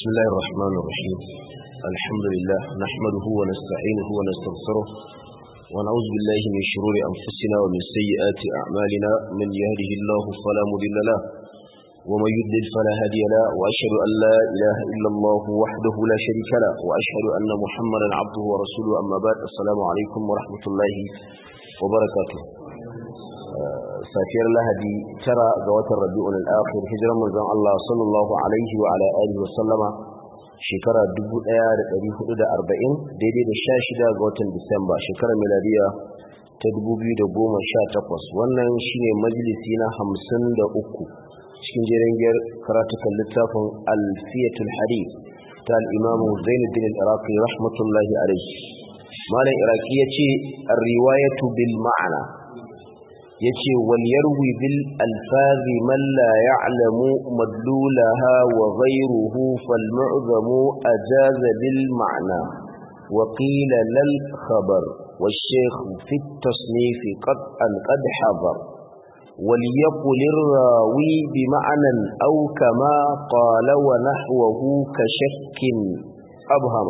بسم الله الرحمن الرحيم الحمد لله نحمده ونستعينه ونستغفره ونعوذ بالله من شرور أنفسنا ومن سيئات أعمالنا من يهده الله فلا مضل له ومن يضلل فلا هادي له وأشهد أن لا إله إلا الله وحده لا شريك له وأشهد أن محمدا عبده ورسوله أما بعد السلام عليكم ورحمة الله وبركاته safiyar lahadi tara ga watan rabi'ul al-akhir hijiran manzon Allah sallallahu alaihi wa ala alihi wa sallama shekara 1440 daidai da 16 ga watan Disamba shekarar miladiya ta 2018 wannan shine majalisi na 53 cikin jerin karatukan littafin alfiyatul hadith ta al-imam Zainuddin al-Iraqi rahmatullahi alaihi malam iraki yace ar-riwayatu bil ma'ana yace wal yarwi bil alfazi man la ya'lamu madlulaha wa ghayruhu fal mu'zamu ajaza bil ma'na wa qila lal khabar والشيخ في التصنيف قد أن قد حضر وليقل الراوي بمعنى أو كما قال ونحوه كشك أبهم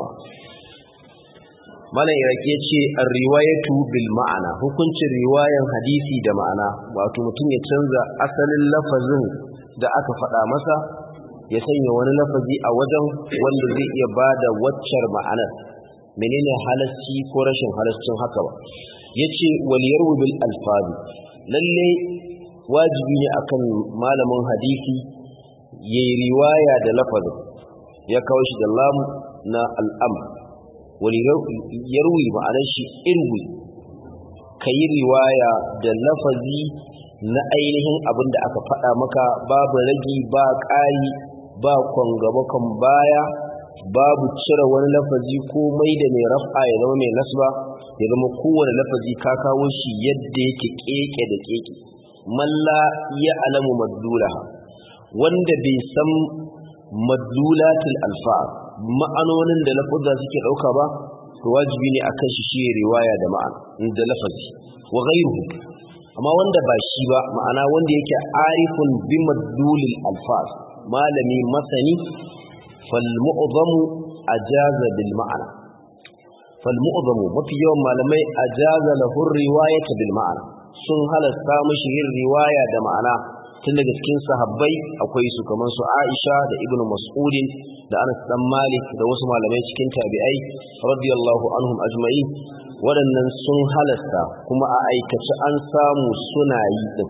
malam iraki ya ce a riwayatu bil ma'ana hukuncin riwayan hadisi da ma'ana wato mutum ya canza asalin lafazin da aka faɗa masa ya sanya wani lafazi a wajen wanda zai iya ba da waccar ma'anar menene halasci ko rashin halascin haka ba ya ce waliyar bil alfazi lalle wajibi ne akan malamin hadisi ya yi riwaya da lafazin ya kawo shi da lamu na al'amr wani yarwi ma'anar shi irwi ka yi riwaya da lafazi na ainihin abin da aka faɗa maka babu ragi ba ƙari ba kwangabakon baya babu cire wani lafazi ko mai da mai raf'a ya zama mai nasba ya zama kowane lafazi ka kawo shi yadda yake keke da keke malla ya alamu madlulaha wanda bai san madlulatul alfa'ar ma'anonin da lafuzza suke dauka ba to wajibi ne akan shi shi riwaya da ma'ana da lafazi wa ghayruhu amma wanda ba shi ba ma'ana wanda yake arifun bi madlulil alfaz malami masani fal mu'zamu ajaza bil ma'ana fal mu'zamu mafi yawan malamai ajaza lahu riwayata bil ma'ana sun halasta mishi yin riwaya da ma'ana tun daga cikin sahabbai akwai su kamar su Aisha da Ibn Mas'udin da Anas dan Malik da wasu malamai cikin tabi'ai radiyallahu anhum ajma'in waɗannan sun halasta kuma a aikace an samu suna yi din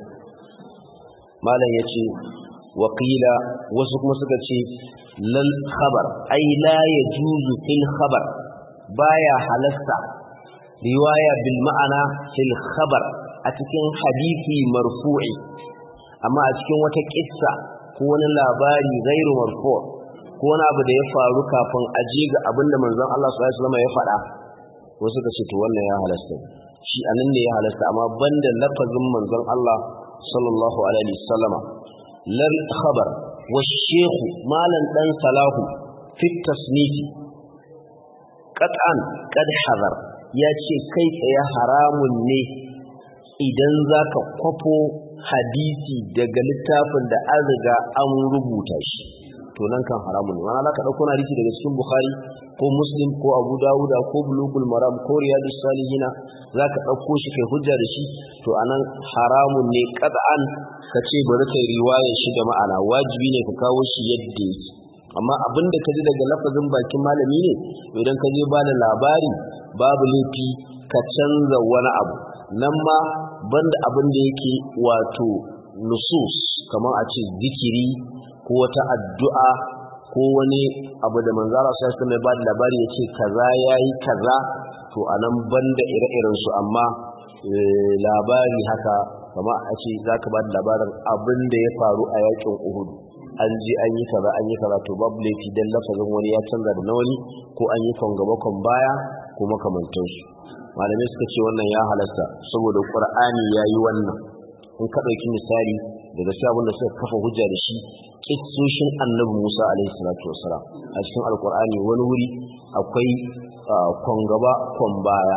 malam yace waqila wasu kuma suka ce lal khabar ai la yajuzu fil khabar baya halasta riwaya bil ma'ana fil khabar a cikin hadisi marfu'i amma a cikin wata kissa ko wani labari gairu marfu ko wani abu da ya faru kafin aje ga abin da manzon Allah sallallahu alaihi wasallam ya faɗa wasu ka ce to wannan ya halasta shi anan ne ya halasta amma banda lafazin manzon Allah sallallahu alaihi wasallama lal khabar wa shaykh malan dan salahu fi tasnif qat'an qad hazar ya ce kai tsaye haramun ne idan zaka kwafo hadisi daga littafin da an riga an rubuta shi to nan kan haramun ne wani ka ɗauko hadisi daga cikin bukhari ko muslim ko abu dawuda ko bulugul maram ko riyadu salihina za ka ɗauko shi kai hujja da shi to anan haramun ne ƙad'an ka ce bari kai riwayar shi da ma'ana wajibi ne ka kawo shi yadda yake amma abin da ka ji daga lafazin bakin malami ne idan ka je ba da labari babu laifi ka canza wani abu nan ma banda abin da yake wato nusus kamar a ce zikiri ko wata addu'a ko wani abu da manzara sai su mai ba da labari ya ce kaza ya yi kaza to a nan banda ire-iren su amma labari haka kamar a ce za ka ba da labarin abin da ya faru a yakin uhudu an je an yi kaza an yi kaza to babu laifi don lafazin wani ya canza da na wani ko an yi kon gaba kon baya ko makamantansu malamai suka ce wannan ya halasta saboda qur'ani yayi wannan in ka dauki misali daga sai abin da suka kafa hujja da shi kissoshin annabi Musa alaihi salatu wasalam a cikin alqur'ani wani wuri akwai kon gaba kon baya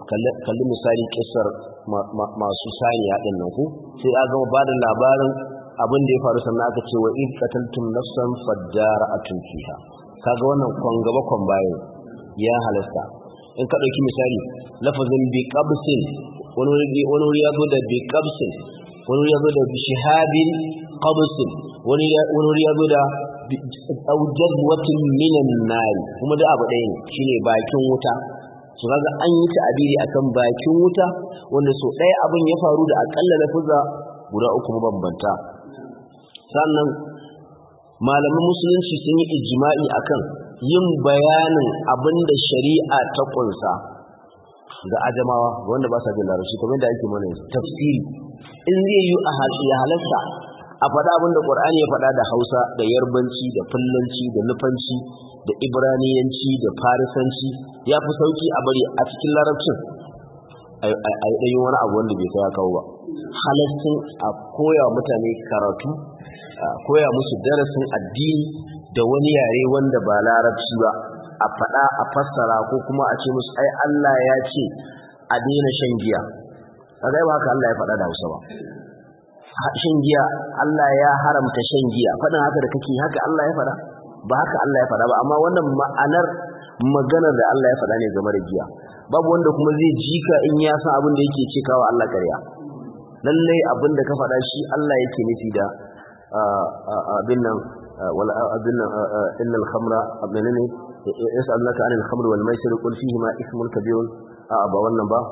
kalli misali kissar masu saniya din nan ko sai a gama bada labarin abin da ya faru sannan aka ce wa in qataltum nafsan fadara'atun fiha kaga wannan kon gaba kon baya ya halasta in ka dauki misali lafazin bi qabsin wani wani ya zo da bi qabsin wani ya zo da bi shihabin qabsin wani wani ya zo da aujazwatin minan nari kuma da abu ɗaya ne shine bakin wuta su kaga an yi ta'abiri akan bakin wuta wanda so ɗaya abin ya faru da akalla lafuza guda uku mabambanta sannan malaman musulunci sun yi ijma'i akan yin bayanin abin da shari'a ta kunsa ga ajamawa wanda ba sa jin larabci kamar da ake mana tafsiri in zai yi a halarta a faɗa abin da ƙwar'ani ya faɗa da hausa da yarbanci da fullanci da nufanci da ibraniyanci da farisanci ya fi sauki a bari a cikin larabcin a yi ɗanyi wani abu wanda bai kai kawo ba halastin a koya mutane karatu a koya musu darasin addini da wani yare wanda ba larabci ba a faɗa a fassara ko kuma a ce musu ai Allah ya ce a daina shan giya a ba haka Allah ya faɗa da hausa ba shan giya Allah ya haramta shan giya faɗin haka da kake haka Allah ya faɗa ba haka Allah ya faɗa ba amma wannan ma'anar maganar da Allah ya faɗa ne game da giya babu wanda kuma zai jika in ya san abin da yake cikawa Allah ƙarya lallai abin da ka faɗa shi Allah yake nufi da abin nan wal abin nan innal khamra abin ne yas'alunaka anil khamri wal maisir qul fihi ma ismun kabirun a ba wannan ba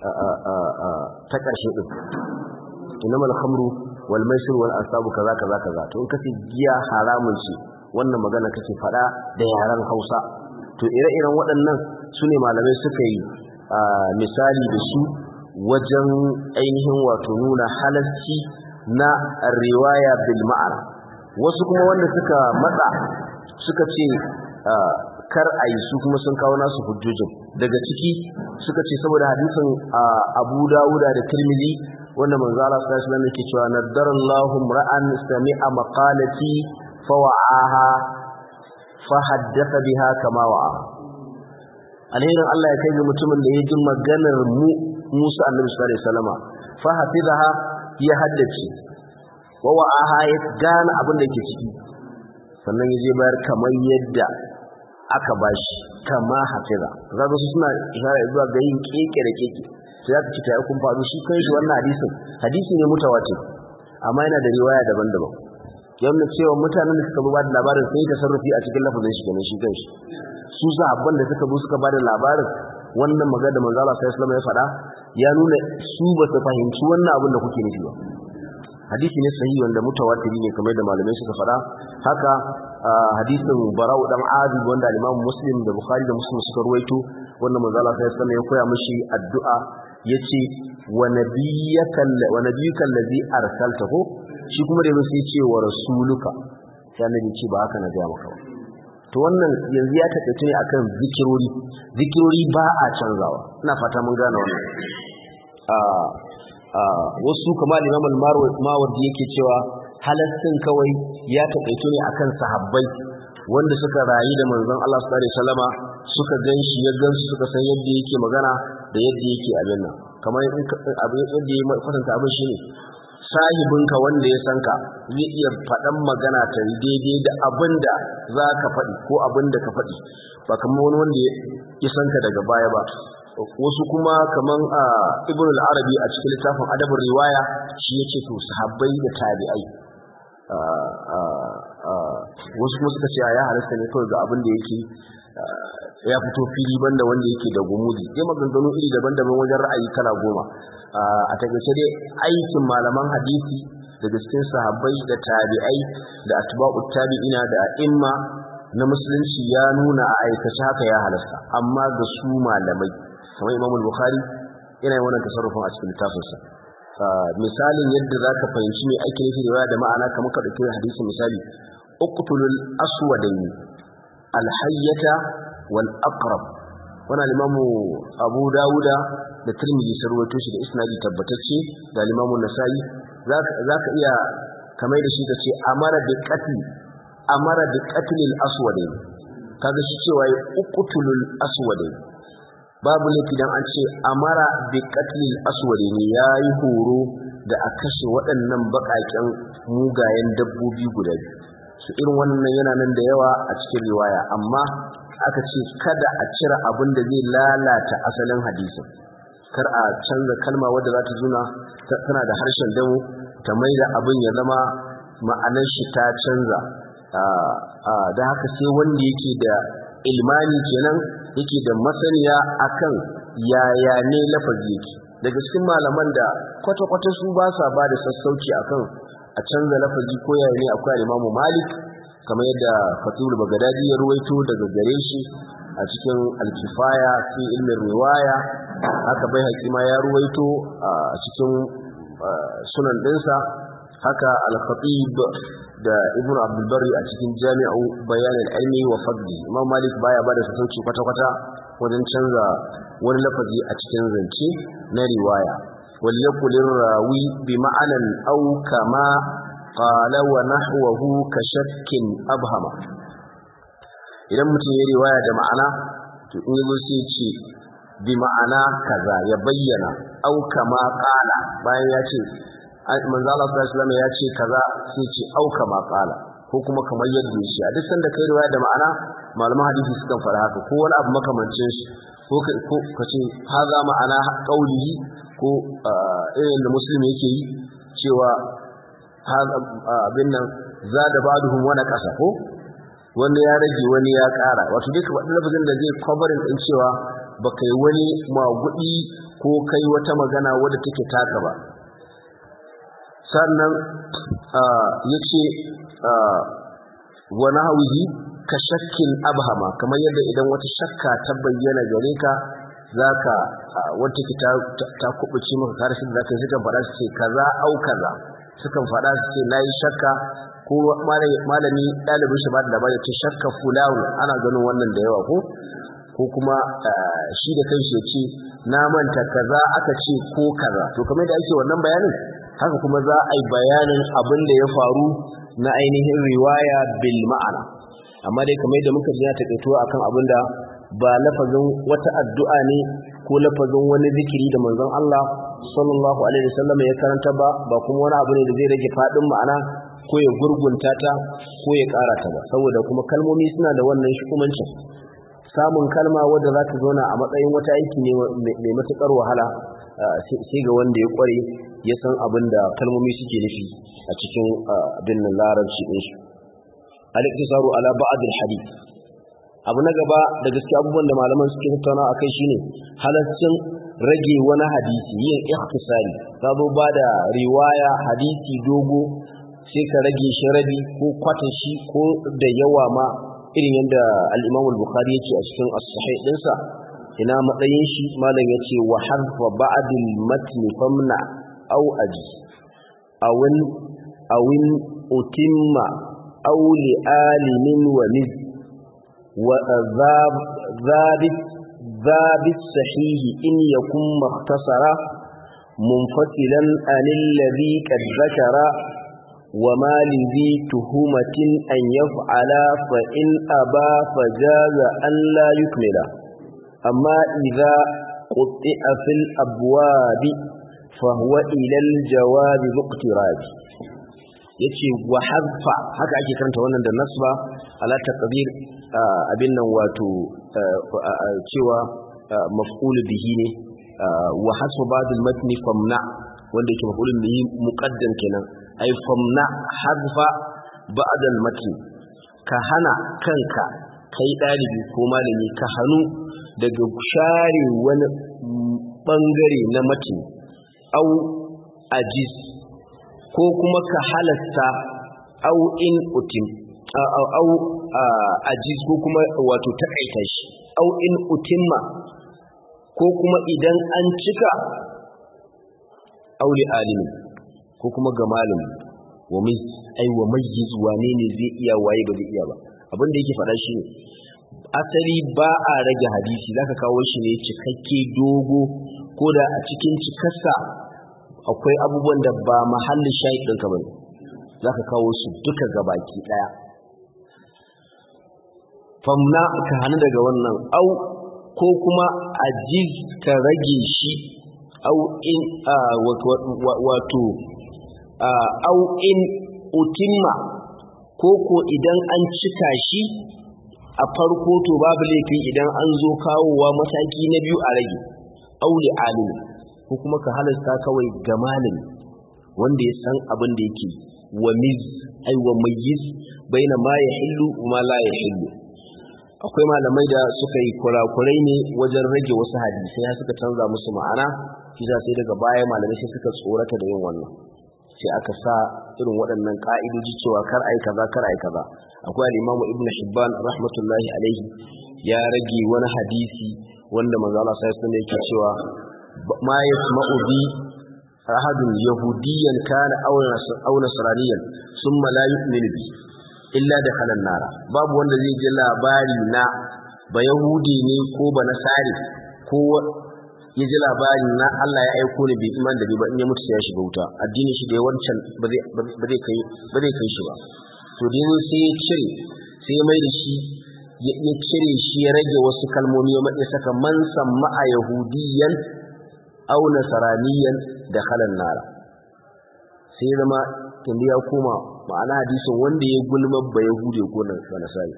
ta ƙarshe din innamal khamru wal maisir wal asabu kaza kaza kaza to in kace giya haramun ce wannan magana kake fada da yaran Hausa to ire-iren waɗannan sune malamai suka yi misali da su wajen ainihin wato nuna halasci na riwaya bil ma'ana wasu kuma wanda suka matsa suka ce kar a yi su kuma sun kawo nasu hujjojin daga ciki suka ce saboda hadisin abu dawuda da tirmidhi wanda manzo Allah sallallahu alaihi wasallam yake cewa nadarallahu ra'an sami'a maqalati fa wa'aha fa haddatha biha kama wa'a alherin Allah ya kai ga mutumin da ya ji maganar mu Musa annabi sallallahu alaihi wasallama fa hafizaha ya haddace wa wa'aha ya gane abin da ke ciki sannan ya je bayar kamar yadda aka bashi kama hafiza kaga su suna ishara zuwa ga yin keke da keke sai aka ci tayi kun faru shi kai shi wannan hadisin hadisi ne mutawatir amma yana da riwaya daban-daban yana cewa mutanen da suka ba da labarin sai ta sarrafi a cikin lafazin shi kenan shi kanshi su sahabban da suka zo suka ba da labarin wannan magana da manzo Allah sallallahu alaihi wasallam ya faɗa ya nuna su ba su fahimci wannan abin da kuke nufi ba hadisi ne sahihi wanda mutawatiri ne kamar da malamai suka faɗa haka hadisin bara'u dan azib wanda al-imam muslim da bukhari da muslim suka ruwaito wannan manzo Allah sallallahu alaihi ya koya mishi addu'a yace wa nabiyyaka wa nabiyyuka allazi arsaltahu shi kuma da sai ce wa rasuluka sai annabi ce ba haka na ga maka to wannan yanzu ya taƙaice ne akan zikirori zikirori ba a canzawa ina fata mun gane wannan wasu kama Imam al-Mawardi yake cewa halastin kawai ya taƙaito ne akan sahabbai wanda suka rayu da manzon Allah sallallahu alaihi wasallama suka ganshi ya gansu suka san yadda yake magana da yadda yake abin nan kamar abin yadda ya kwatanta abin shine sahibinka wanda ya san ka zai iya faɗan magana ta daidai da abin da za ka faɗi ko abin da ka faɗi ba kamar wani wanda ya san ka daga baya ba wasu kuma kaman a ibn al-arabi a cikin littafin adabin riwaya shi yake to sahabbai da tabi'ai wasu kuma suka ce ya halasta ne kawai ga abin da yake ya fito fili banda wanda yake da gumudi sai maganganu iri daban-daban wajen ra'ayi kala goma a takaice dai aikin malaman hadisi daga cikin sahabbai da tabi'ai da atba'u tabi'ina da imma na musulunci ya nuna a aikace haka ya halasta amma ga su malamai kamar Imam Bukhari yana yin wannan tasarrufin a cikin littafinsa misalin yadda zaka fahimci me ake nufi da da ma'ana kamar ka dauki hadisi misali uqtulul aswadayn alhayyata wal aqrab wannan Imam Abu Dawuda da Tirmidhi sun rawaito shi da isnadi tabbatacce da Imam Nasa'i zaka iya kamar da shi kace amara bi qatl amara bi qatl al aswadayn kaga shi cewa uqtulul aswadayn babu laifi dan an ce amara bi qatlil aswad ne yayi horo da a kashe waɗannan baƙaƙen mugayen dabbobi guda biyu su irin wannan yana nan da yawa a cikin riwaya amma aka ce kada a cire abin da zai lalata asalin hadisin kar a canza kalma wadda za ta zuna tana da harshen damu ta mai da abin ya zama ma'anar shi ta canza da haka sai wanda yake da ilmani kenan yake da masaniya akan yaya ne lafazi yake daga cikin malaman da kwata-kwata su ba sa ba da sassauci akan a canza lafazi ko yaya ne akwai imamu malik kamar yadda fatul bagadadi ya ruwaito daga gare shi a cikin alkifaya fi ilmin riwaya haka bai hakima ya ruwaito a cikin sunan dinsa haka al-khatib da ibnu abdul barri a cikin jami'u bayan al-ilmi wa fadli imam malik baya bada sassauci kwata-kwata wajen canza wani lafazi a cikin zance na riwaya wal yaqul rawi bi ma'anan aw kama qala wa nahwahu ka shakkin abhama idan mutum ya riwaya da ma'ana to in yazo sai ce bi ma'ana kaza ya bayyana aw kama qala bayan ya ce manzo Allah sallallahu alaihi wasallam ya ce kaza sai ce aw kama qala ko kuma kamar yadda shi a duk sanda kai riwaya da ma'ana malaman hadisi sukan fara haka ko wani abu makamancin shi ko ka ce haza ma'ana qaulihi ko irin da musulmi yake yi cewa abin nan za da baduhum wani ƙasa ko wani ya rage wani ya ƙara wato dai kamar lafazin da zai covering din cewa ba kai wani magudi ko kai wata magana wadda take taka ba sannan ya ce wani hauhi ka shakkin abhama kamar yadda idan wata shakka ta bayyana gare ka za ka wata ki ta kubuce maka karshen za ka yi sukan faɗa su ce kaza au kaza sukan faɗa su ce na yi shakka ko malami ɗalibin shi ba da labari ta shakka fulawu ana ganin wannan da yawa ko ko kuma shi da kanshi ya ce na manta kaza aka ce ko kaza to kamar da ake wannan bayanin haka kuma za a yi bayanin abin da ya faru na ainihin riwaya bil ma'ana amma dai kamar da muka ji na taƙaito akan abin da ba lafazin wata addu'a ne ko lafazin wani zikiri da manzon Allah sallallahu alaihi wasallam ya karanta ba ba kuma wani abu ne da zai rage fadin ma'ana ko ya gurgunta ta ko ya ƙara ta ba saboda kuma kalmomi suna da wannan shukumancin samun kalma wadda za ta zauna a matsayin wata aiki ne mai matuƙar wahala sai ga wanda ya ƙware ya san abin da kalmomi suke nufi a cikin abin nan larabci ɗinsu al-iktisaru ala ba'd al-hadith abu na gaba da gaske abubuwan da malaman suke tattauna a kai shine halaccin rage wani hadisi yin ikhtisari ka zo ba da riwaya hadisi dogo sai ka rage shi rabi ko kwata shi ko da yawa ma irin yadda al-Imam al-Bukhari yake a cikin as-sahih dinsa ina matsayin shi malam yace wa harfa ba'd al-matn famna aw aji awin awin utimma aw li alimin wa niz وذابت ذابت صحيح إن يكن مختصرا منفصلا عن الذي قد ذكر وما لذي تهمة أن يفعل فإن أبى فجاز أن لا يكمل أما إذا قطع في الأبواب فهو إلى الجواب ذو اقتراب yace wa hadfa haka ake karanta wannan da nasba ala taqdir abin nan wato cewa maf'ul bihi ne wa hasbu ba'd al-matni famna wanda yake maf'ul bihi muqaddam kenan ai famna hadfa ba'd al-matni ka hana kanka kai dalibi ko malami ka hanu daga share wani bangare na matni au ajiz ko kuma ka halasta au in utim au ajiz ko kuma wato takaita shi au in utimma ko kuma idan an cika aure alimi ko kuma ga malami wa mai ai wa mayyiz wane ne zai iya waye ba zai iya ba abin da yake faɗa shi ne asali ba a rage hadisi zaka kawo shi ne cikakke dogo ko da a cikin cikarsa akwai abubuwan da ba mahallin shayi ɗinka ba ne za ka kawo su duka gabaki ɗaya famna ka hannu daga wannan au ko kuma ajiz ka rage shi au in wato au in utimma ko ko idan an cika shi a farko to babu laifi idan an zo kawowa mataki na biyu a rage auli alimi ko kuma ka halasta kawai ga malami wanda ya san abin da yake wa miz ai wa mayyiz baina ma ya hillu ma la ya hillu akwai malamai da suka yi kurakurai ne wajen rage wasu hadisai ya suka canza musu ma'ana kisa sai daga baya malamai sai suka tsorata da yin wannan sai aka sa irin waɗannan ka'idoji cewa kar ai kaza kar ai kaza akwai al-Imam Ibn Hibban rahmatullahi alaihi ya rage wani hadisi wanda manzo Allah sai sun yake cewa ma yasma'u bi ahadun yahudiyyan kana aw nasraniyan thumma la yu'minu bi illa dakhala an-nar babu wanda zai ji labari na ba yahudi ne ko ba nasari ko ya ji labari na Allah ya aiko ni bai iman da ni ba in ya mutu sai ya shiga wuta addinin shi da ya wancan ba zai kai ba zai kai shi ba to dai sai ya cire sai ya mai da shi ya cire shi ya rage wasu kalmomi ya matsayi saka man samma a yahudiyan aw nasaraniyan da halan nara sai zama tunda ya koma ma'ana hadisin wanda ya gulma ba yahudi ko nasari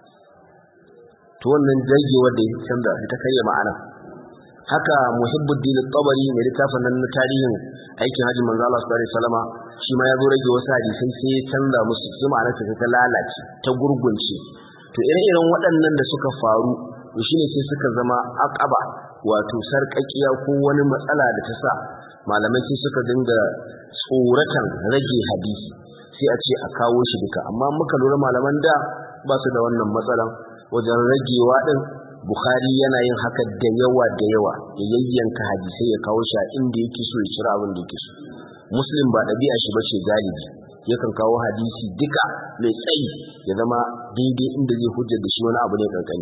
to wannan jagewar da ya canza ta karya ma'ana haka muhibbuddin tabari mai littafin nan na tarihin aikin hajji manzo Allah sallallahu alaihi wasallama shi ma ya zo rage wasu hadisai sai ya canza musu su ma'ana ta ta lalace ta gurgunce to ire-iren waɗannan da suka faru to shine sai suka zama aqaba wato sarƙaƙiya ko wani matsala da ta sa malamai sai suka dinga tsoratan rage hadisi sai a ce a kawo shi duka amma muka lura malaman da ba su da wannan matsalan wajen ragewa din Bukhari yana yin haka da yawa da yawa ya yayyanka hadisai ya kawo shi a inda yake so ya cira abin da yake so Muslim ba ɗabi'a shi bace galibi yakan kawo hadisi duka mai tsayi ya zama daidai inda zai hujjar da shi wani abu ne kankani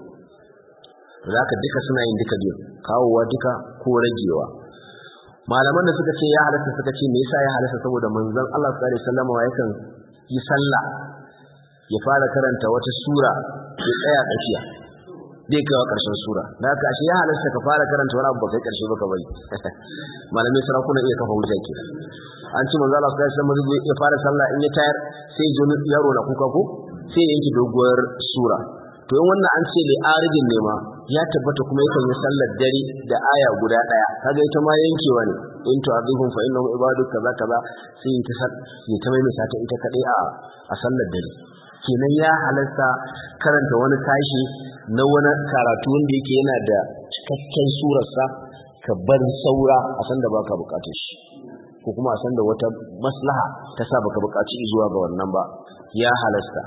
zaka duka suna yin duka biyu kawowa duka ko ragewa malaman da suka ce ya halatta suka ce me yasa ya halatta saboda manzon Allah sallallahu alaihi wasallam yakan yi sallah ya fara karanta wata sura ya tsaya tsakiya zai kawo ƙarshen sura da haka ashe ya halarta ka fara karanta wani abu ba kai ƙarshe ba ka bari malamai sarakuna iya kafa hujja ke an ci manzo Allah sai sai mazu ya fara sallah in ya tayar sai ji yaro na kuka ko sai yanki doguwar sura to in wannan an ce li aridin ne ma ya tabbata kuma yakan yi sallar dare da aya guda daya kaga ita ma yankewa ne in to azihum fa innahum ibadu kaza kaza sai ta sal ne ta mai ta ita kadai a a sallar dare kenan ya halarta karanta wani tashi na wani karatu wanda yake yana da cikakken surarsa ka bar saura a san da baka bukatar shi ko kuma a san da wata maslaha ta sa baka bukaci zuwa ga wannan ba ya halasta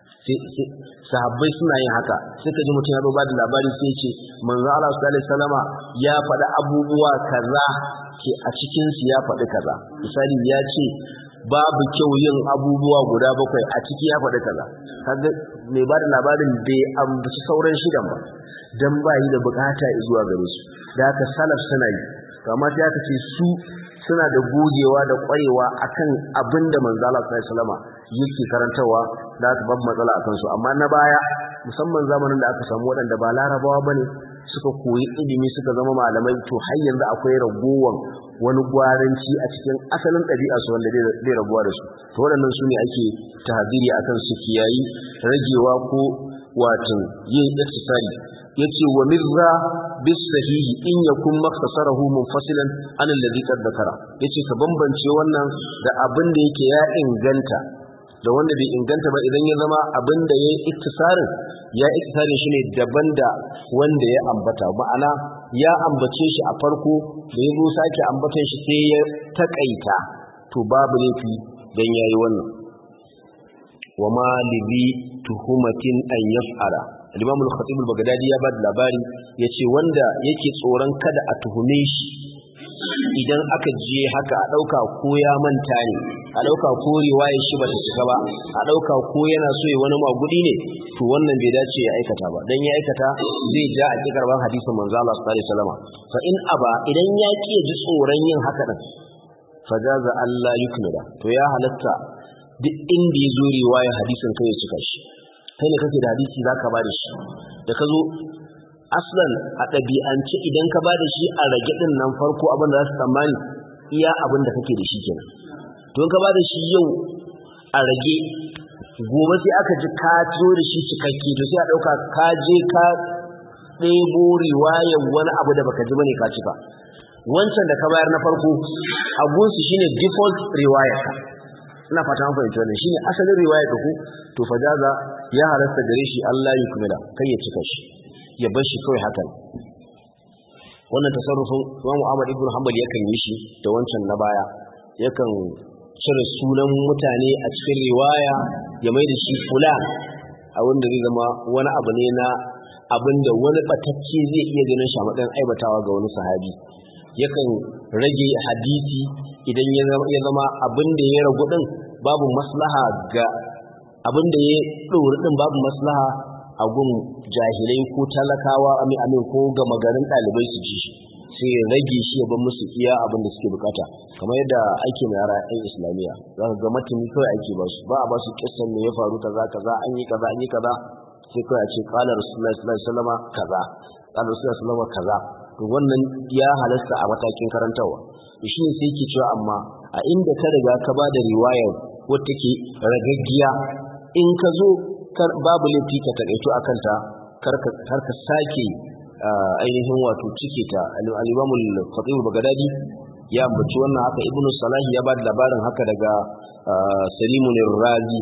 sahabbai suna yin haka sai ka ji mutum ya ba da labari sai ce manzo Allah sallallahu alaihi wasallama ya faɗi abubuwa kaza ke a cikin su ya faɗi kaza misali ya ce babu kyau yin abubuwa guda bakwai a ciki ya faɗi kaza kaga mai ba da labarin bai ambaci sauran shidan ba dan ba yi da bukata zuwa gare su da haka salaf suna yi amma sai aka ce su suna da gogewa da kwarewa akan abin da manzo Allah sallallahu alaihi wasallam yake karantawa da aka babu matsala akan su amma na baya musamman zamanin da aka samu waɗanda ba larabawa bane suka koyi ilimi suka zama malamai to har yanzu akwai ragowan wani gwaranci a cikin asalin ɗabi'a su wanda zai rabuwa da su to waɗannan su ne ake tahadiri akan su kiyayi ragewa ko wato yin iktisari yace wa mirra bis sahihi in yakun makhtasarahu munfasilan an alladhi qad dhakara yace ka bambance wannan da abin da yake ya inganta da wanda bai inganta ba idan ya zama abin da ya iktisarin ya iktisarin shi ne daban da wanda ya ambata ma'ana ya ambace shi a farko da ya zo sake ambatan shi sai ya takaita to babu laifi dan yayi wannan wa ma libi tuhumatin an yaf'ala al-imam al-khatib al-baghdadi ya bada labari yace wanda yake tsoron kada a tuhume shi idan aka je haka a dauka ko ya manta ne a dauka ko riwayar shi bata cika ba a dauka ko yana so ya wani magudi ne to wannan bai dace ya aikata ba dan ya aikata zai ja a kikarban hadisin manzo Allah sallallahu alaihi wasallam fa in aba idan ya ki ji tsoron yin haka din fajaza Allah yukmila to ya halatta duk inda ya zo riwayar hadisin kai ya cika shi kai ne kake da hadisi za ka ba da shi da ka zo aslan a ɗabi'ance idan ka ba da shi a rage ɗin nan farko abin da za su tsammani iya abin da kake da shi kenan to ka ba da shi yau a rage gobe sai aka ji ka zo da shi cikakke to sai a ɗauka ka je ka ɗebo riwayar wani abu da baka ji bane ka cika wancan da ka bayar na farko abunsu shine default riwayar ka ina fata an fahimci wannan shine asalin riwayar ka ku to fajaza ya halasta gare shi Allah ya kumila kai ya cika shi ya bar shi kawai hakan wannan tasarrufin Imam Ahmad ibn Hanbal yakan yi shi da wancan na baya yakan cire sunan mutane a cikin riwaya ya mai da shi fulan a wanda zai zama wani abu ne na abinda wani batacce zai iya ganin shi a matsayin aibatawa ga wani sahabi yakan rage hadisi idan ya zama abin da ya ragu din babu maslaha ga abin da ya ɗori din babu maslaha a gun jahilai ko talakawa amin amin ko ga magarin ɗalibai su ji shi sai ya rage shi ya bar musu iya abin da suke bukata kamar yadda ake na yara ɗan islamiyya za ka ga matani kawai ake ba su ba a ba su kissan me ya faru kaza kaza an yi kaza an yi kaza sai kawai a ce kala rasulullahi sallallahu alaihi wasallam kaza kala rasulullahi sallallahu alaihi kaza to wannan ya halasta a matakin karantarwa shi ne sai ke cewa amma a inda ka riga ka ba da riwayar wata ke ragaggiya in ka zo babu laifi ka takaito a kanta kar ka sake ainihin wato cike ta al-imamul khatib bagadadi ya ambaci wannan haka ibnu salahi ya ba da labarin haka daga salimun razi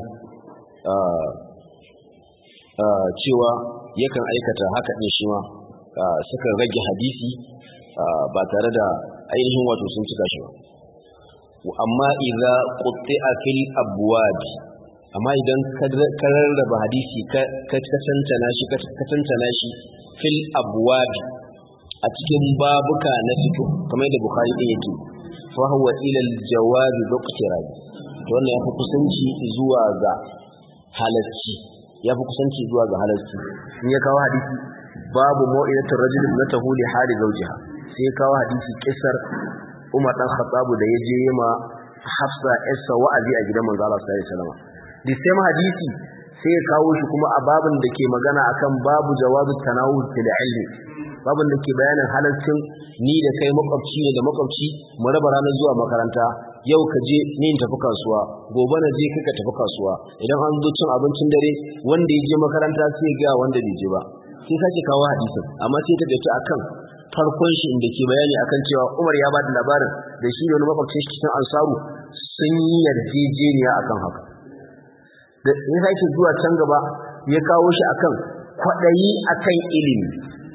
cewa yakan aikata haka din shi ma suka rage hadisi ba tare da ainihin wato sun cika shi ba amma idza qutti'a fil abwab amma idan ka rarraba hadisi ka tantana shi ka tantana shi fil abwab a cikin babuka na fito kamar da bukhari din yake fa huwa ila al jawab biqtirab to wannan yafi kusanci zuwa ga halacci yafi kusanci zuwa ga halacci in ya kawo hadisi babu mu'idatul rajul na tahuli hali zawjiha sai kawo hadisi kisar Umar dan Khattab da ya je ma Hafsa Essa wa'azi a gidan manzo Allah sallallahu alaihi wasallam the same hadisi sai ya kawo shi kuma a babin da ke magana akan babu jawazu tanawul fil ilmi babin da ke bayanin halaccin ni da kai makwabci ne da makwabci mu raba ranar zuwa makaranta yau ka je ni in tafi kasuwa gobe na je kika tafi kasuwa idan an zo cin abincin dare wanda ya je makaranta sai ga wanda bai je ba sai sake kawo hadisin amma sai ta dace akan farkon shi inda ke bayani akan cewa Umar ya bada labarin da shi ne wani makwabcin shi cikin ansaru sun yi yarjejeniya akan haka da ya sake zuwa can gaba ya kawo shi akan kwaɗayi akan ilimi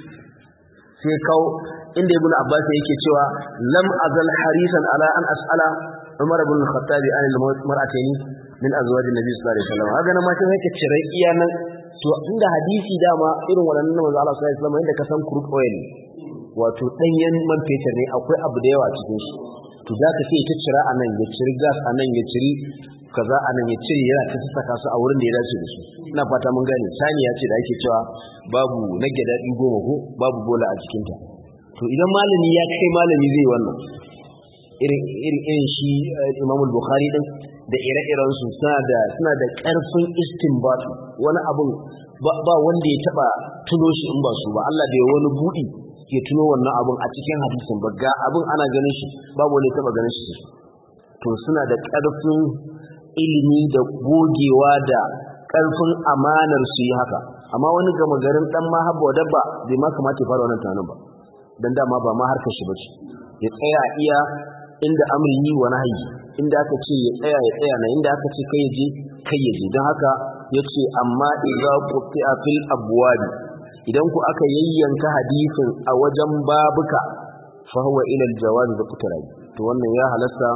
sai kawo inda ibn abbas yake cewa lam azal harisan ala an as'ala umar ibn al-khattab an al-mar'atayn min azwajin nabi sallallahu alaihi wasallam haka nan ma sai yake cire iya nan to inda hadisi dama irin wannan manzo Allah sallallahu alaihi wasallam inda ka san crude oil wato danyen man fetur ne akwai abu da yawa a cikin shi to za ka sai ta cira a nan ya ciri gas a nan ya ciri kaza a nan ya cire yana ta saka su a wurin da ya dace da su ina fata mun gane sani ya ce da ake cewa babu nage daɗi goma ko babu bola a cikinta to idan malami ya kai malami zai wannan irin irin shi Imam Bukhari din da ire-iren su suna da suna da ƙarfin istinbat wani abun ba wanda ya taba tuno shi in ba su ba Allah bai wani budi ya tuno wannan abun a cikin hadisin ba ga abun ana ganin shi babu wani taba ganin shi to suna da ƙarfin ilimi da gogewa da ƙarfin amanar su yi haka amma wani gama garin dan mahabba wa dabba bai ma kamata ya fara wannan tunanin ba dan dama ba ma harkar shi bace ya tsaya iya inda amri yi wa nahyi inda aka ce ya tsaya ya tsaya na inda aka ce kai je kai ya je don haka yace amma idza quti'a fil abwab idan ku aka yayyanka hadisin a wajen babuka fa huwa ila al jawaz bi qutrai to wannan ya halasta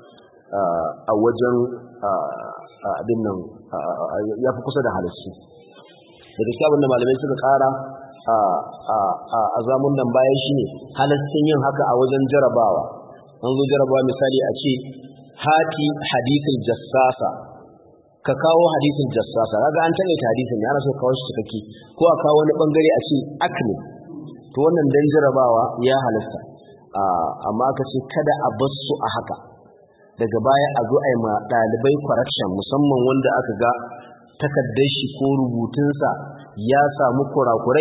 a wajen abin nan ya fi kusa da halassu da gaskiya abin da malamai suka kara a zamun nan bayan shi ne halassun yin haka a wajen jarabawa an zo jarabawa misali a ce hati hadisin jassasa ka kawo hadisin jassasa kaga an taƙaita hadisin ya ana so kawo shi cikakke ko a kawo wani bangare a ce akne to wannan dan jarabawa ya halasta amma ka ce kada a bar su a haka daga baya a zo a yi ma ɗalibai correction musamman wanda aka ga takardar shi ko rubutunsa ya samu kurakurai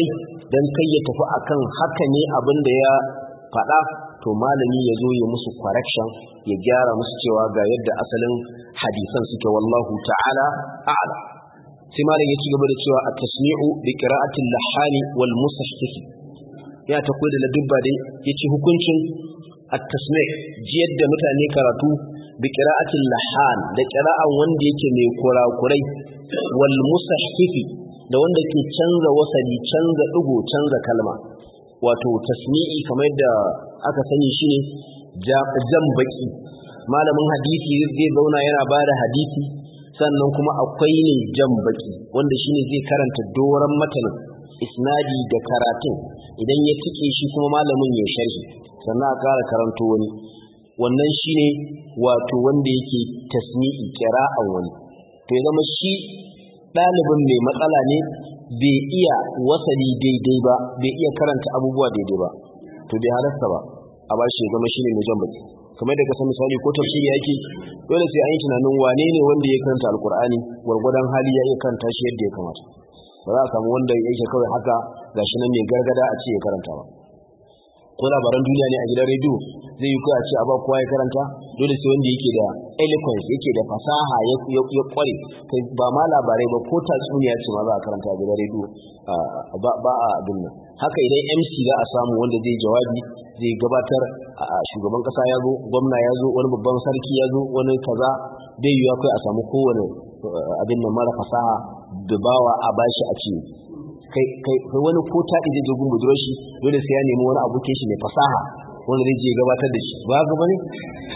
dan kai ya tafi akan haka ne abin da ya faɗa to malami ya zo ya musu correction ya gyara musu cewa ga yadda asalin hadisan suke wallahu ta'ala a'lam sai malam ya ci gaba da cewa at-tasmi'u bi qira'atil lahani wal musahhif ya ta koyi da ladubba dai yace hukuncin at-tasmi' jiyar da mutane karatu bi qira'atil lahan da qira'an wanda yake mai kurakurai wal musahhif da wanda ke canza wasali canza digo canza kalma wato tasmi'i kamar yadda aka sani shine jan baki malamin hadisi zai zauna yana bada hadisi sannan kuma akwai ne jan baki wanda shine zai karanta doran matanin isnadi da karatun idan ya tike shi kuma malamin ya sharhi sannan a kara karanto wani wannan shine wato wanda yake tasmi'i kira'an wani to ya zama shi ɗalibin mai matsala ne bai iya wasali daidai ba bai iya karanta abubuwa daidai ba to bai halasta ba a bashi ya zama shine mai jan baki kamar da kasan misali ko tafsiri yake dole sai an yi tunanin wane ne wanda ya karanta alkur'ani gwargwadon hali ya iya karanta shi yadda ya kamata ba za a samu wanda yake kawai haka gashi nan mai gargada a ce ya karanta ba ko labaran duniya ne a gidan rediyo zai yi kawai a ce a ba kowa ya karanta dole sai wanda yake da eloquence yake da fasaha ya kware kai ba ma labarai ba ko tatsuniya ce ma za a karanta a gidan rediyo ba a abin nan haka idan mc za a samu wanda zai jawabi zai gabatar a shugaban kasa ya zo gwamna ya zo wani babban sarki ya zo wani kaza bai yiwuwa kai a samu kowane abin nan mara fasaha da bawa a bashi a ce kai wani ko ta ije jogun budurar shi dole sai ya nemi wani abokin shi mai fasaha wanda zai je gabatar da shi ba ga bane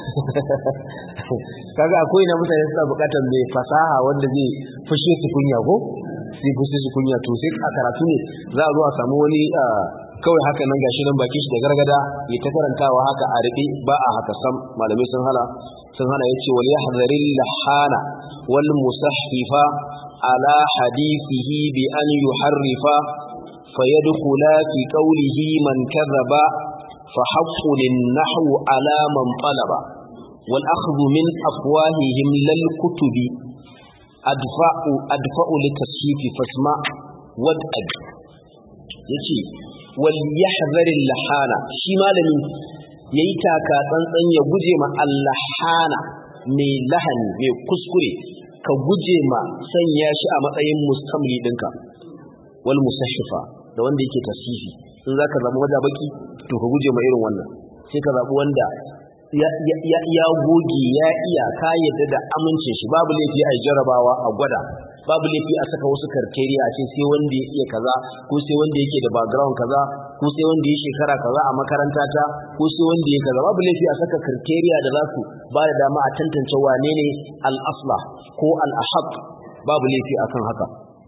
kaga akwai na mutane suna bukatar mai fasaha wanda zai fushe su kunya ko sai fushe su kunya to sai a karatu ne za a zo a samu wani kawai haka nan gashi nan bakin shi da gargada ya ta karantawa haka a riƙe ba a haka sam malamai sun hana sun hana yace wal yahdharil lahana wal musahhifa على حديثه بأن يحرف فيدخل في قوله من كذب فحق للنحو على من طلب والأخذ من أفواههم للكتب أدفع, أدفع للتصحيف فاسمع وادأب يتي وليحذر اللحانة شي مالني ييتاكا tsantsan ya guje ma allahana mai lahani mai kuskure ka guje ma sanya shi a matsayin mustamli ɗinka wal musahhifa da wanda yake tasifi in za ka zama baki to ka guje ma irin wannan sai ka zaɓi wanda ya goge ya iya ka yadda da amincin shi babu laifi a jarabawa a gwada babu laifi a saka wasu karkeriya a ce sai wanda ya iya kaza ko sai wanda yake da background kaza ko sai wanda ya shekara kaza a makaranta ta ko sai wanda ya kaza babu laifi a saka karkeriya da za su ba da dama a tantance wane ne al-asla ko al-ahad babu laifi akan haka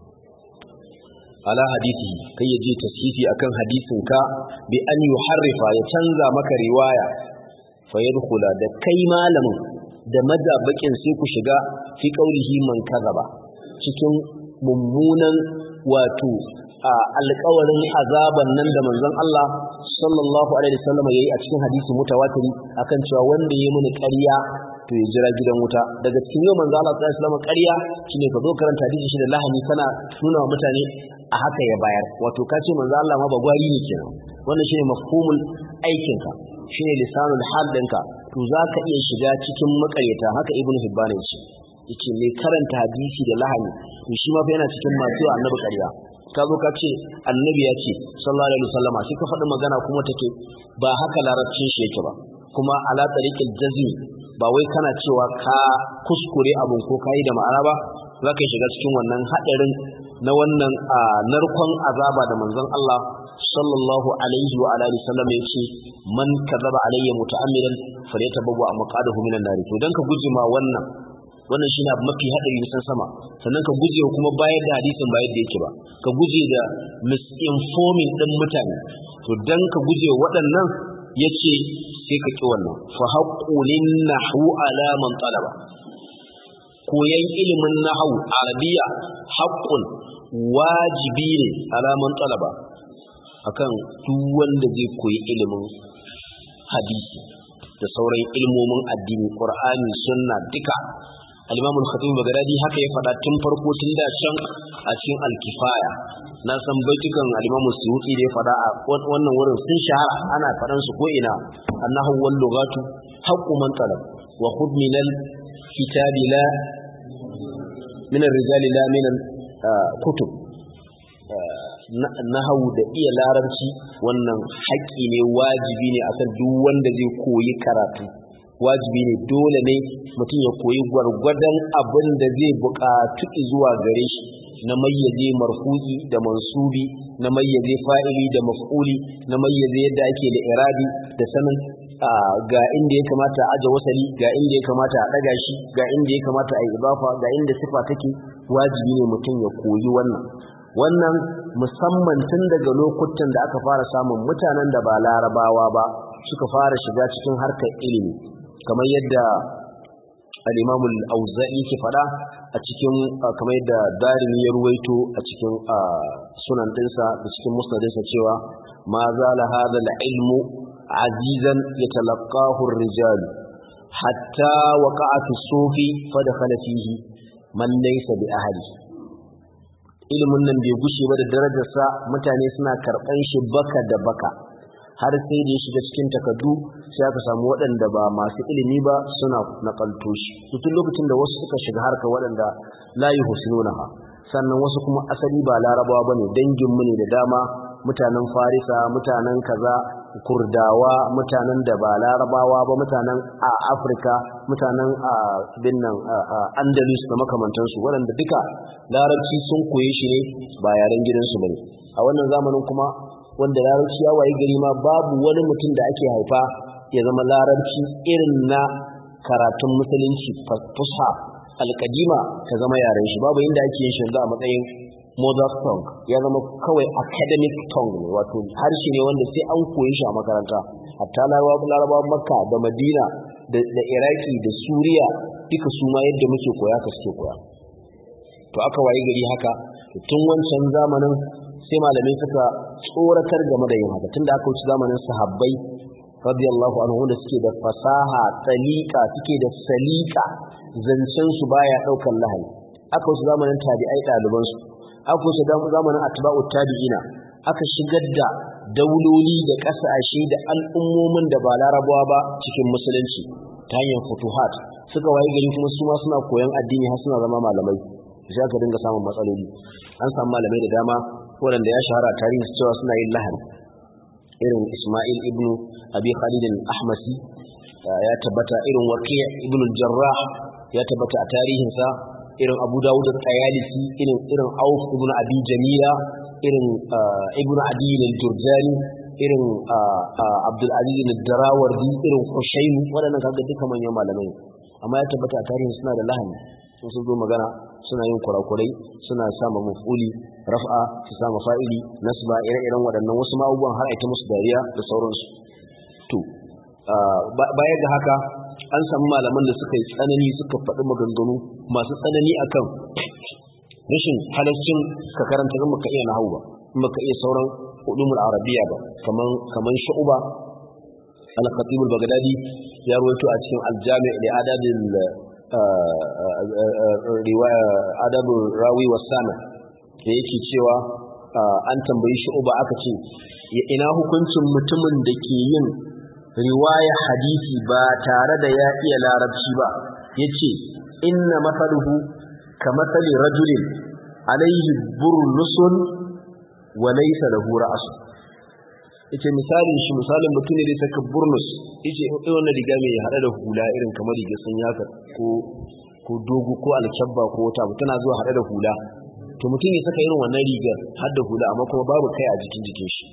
ala hadisi kai ya je tashifi akan hadisin ka bi an yuharrifa ya canza maka riwaya fa yadkhula da kai malamin da madabakin sai ku shiga fi qaulihi man kazaba cikin mummunan wato alƙawarin azaban nan da manzon Allah sallallahu alaihi wasallam yayi a cikin hadisi mutawatiri akan cewa wanda yayi mini ƙarya to ya jira gidan wuta daga cikin yau manzon Allah sallallahu alaihi wasallam ƙarya shine ka zo karanta hadisi shi da lahani kana nuna wa mutane a haka ya bayar wato ka ce manzon Allah ma ba gwari ne kenan wannan shine mafhumul aikinka shine lisanul hal ɗinka to za ka iya shiga cikin makaryata haka ibnu hibban ya ce yace mai karanta hadisi da lahani to shi ma fa yana cikin masu annabi ƙarya ka zo ka ce annabi ya ce sallallahu alaihi wasallama sai ka faɗi magana kuma take ba haka larabcin shi yake ba kuma ala tariqil jazmi ba wai kana cewa ka kuskure abun ko kai da ma'ana ba za ka shiga cikin wannan haɗarin na wannan narkon azaba da manzon Allah sallallahu alaihi wa alihi wasallam ya ce man kazaba alayya muta'ammidan falyatabawwa maqadahu minan nar to dan ka guje ma wannan wannan shine abu mafi hadari nisan sama sannan ka guje kuma bayar da hadisin ba yadda yake ba ka guje da misinforming din mutane to dan ka guje waɗannan yace sai ka ki wannan fa haqqulin nahu ala man talaba koyan ilimin nahwu arabiya haqqun wajibi ne ala man talaba akan duk wanda zai koyi ilimin hadisi da sauran ilmomin addini qur'ani sunna duka al-Imam al-Khatib Baghdadi haka ya faɗa tun farko tun da can a cikin al-Kifaya na san baitukan al-Imam Suyuti da ya faɗa a wannan wurin sun shahara ana faɗan su ko ina annahu wal lughatu haqqu man talab wa khudh min al-kitabi la min ar-rijali la min al-kutub nahawu da iya larabci wannan haƙƙi ne wajibi ne akan duk wanda zai koyi karatu wajibi ne dole ne mutum ya koyi gwargwadon abin da zai buƙatu zuwa gare shi na mayyaze marfu'i da mansubi na mayyaze fa'ili da maf'uli na mayyaze yadda ake da irabi da sanin ga inda ya kamata a aje wasali ga inda ya kamata a ɗaga shi ga inda ya kamata a yi ibafa ga inda sifa take wajibi ne mutum ya koyi wannan wannan musamman tun daga lokutan da aka fara samun mutanen da ba larabawa ba suka fara shiga cikin harkar ilimi kamar yadda al-Imam al-Auza'i ke fada a cikin kamar yadda Darimi ya ruwaito a cikin sunan dinsa da cikin musnadinsa cewa ma zala hadha al-ilmu azizan yatalaqahu ar-rijal hatta waqa'a fi sufi fa dakhala fihi man laysa bi ahli ilimin nan bai gushe ba da darajarsa mutane suna karɓan shi baka da baka har sai da ya shiga cikin takardu sai aka samu waɗanda ba masu ilimi ba suna nakalto shi tun lokacin da wasu suka shiga harka waɗanda la yuhsinunaha sannan wasu kuma asali ba larabawa bane dangin mu ne da dama mutanen farisa mutanen kaza kurdawa mutanen da ba larabawa ba mutanen a afirka mutanen a binnan andalus da makamantansu waɗanda duka larabci sun koye shi ne ba yaren gidansu bane a wannan zamanin kuma wanda larabci ya waye gari ma babu wani mutum da ake haifa ya zama larabci irin na karatun musulunci fusha alkadima ta zama yaren shi babu inda ake yin shi a matsayin mother tongue ya zama kawai academic tongue ne wato harshe ne wanda sai an koyi shi a makaranta hatta larabawan makka da madina da iraki da suriya duka su ma yadda muke koya ka suke koya to aka waye gari haka tun wancan zamanin sai malamai suka tsoratar game da yin haka tunda aka wuce zamanin sahabbai radiyallahu anhu wanda suke da fasaha tsalika suke da salika zancen su baya daukan lahani aka wuce zamanin tabi'ai ɗaliban su aka wuce zamanin atba'ut tabi'ina aka shigar da dauloli da ƙasashe da al'ummomin da ba larabawa ba cikin musulunci ta hanyar futuhat suka waye gari kuma su ma suna koyon addini har suna zama malamai sai aka dinga samun matsaloli an samu malamai da dama waɗanda ya shahara tarihi cewa suna yin lahani irin Ismail ibn Abi Khalid al-Ahmasi ya tabbata irin Waqi' ibn al-Jarrah ya tabbata a tarihinsa irin Abu Dawud al-Tayalisi irin irin Auf ibn Abi Jamila irin Ibn Adi al-Jurjani irin Abdul Aziz al-Darawardi irin Hushaym waɗannan kaga duka manyan malamai amma ya tabbata a tarihin suna da lahani sun sun zo magana suna yin kurakurai suna sama mafuli raf'a su sama fa'ili nasba ire-iren waɗannan wasu ma'abubuwan har aita musu dariya da sauransu to baya ga haka an samu malaman da suka yi tsanani suka faɗi maganganu masu tsanani akan rashin halaccin ka karanta in baka iya nahawu ba in baka iya sauran ulumul arabiya ba kaman kaman shu'ba al-khatib al-baghdadi ya rawaito a cikin al-jami' li adabil riwaya adabul rawi wasana da yake cewa an tambayi shi uba aka ce ina hukuncin mutumin da ke yin riwaya hadisi ba tare da ya iya larabci ba yace inna masaluhu ka masali rajulin alaihi burnusun wa laysa lahu ra's yace misalin shi misalin mutum ne da saka burnus yace wannan riga mai hada da hula irin kamar riga sun yaka ko ko dogo ko alkyabba ko wata abu tana zuwa hada da hula to mutum ya saka irin wannan rigar har da hula amma kuma babu kai a jikin jikin shi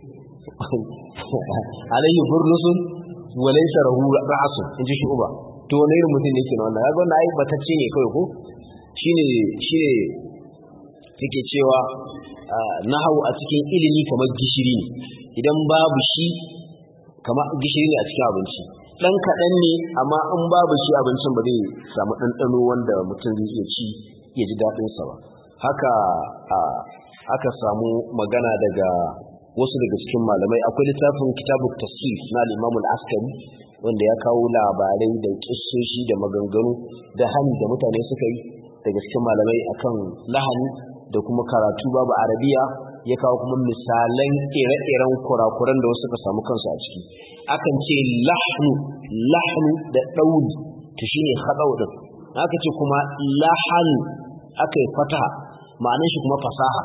alayhi burnusun wa laysa lahu ra'sun inji shi uba to wani irin mutum ne ke wannan kaga wannan ai batacce ne kawai ko shine shine yake cewa nahawu a cikin ilimi kamar gishiri ne idan babu shi kamar gishiri ne a cikin abinci dan kaɗan ne amma in babu shi abincin ba zai samu ɗanɗano wanda mutum zai iya ci ya ji daɗinsa ba haka aka samu magana daga wasu daga cikin malamai akwai littafin kitabu tasif na al-imam al-askari wanda ya kawo labarai da kissoshi da maganganu da hani da mutane suka yi daga cikin malamai akan lahani da kuma karatu babu arabiya ya kawo kuma misalan ire-iren kurakuran da wasu suka samu kansu a ciki akan ce lahnu lahnu da ɗauri to shine haɗau din aka ce kuma lahan aka yi fataha ma'anar shi kuma fasaha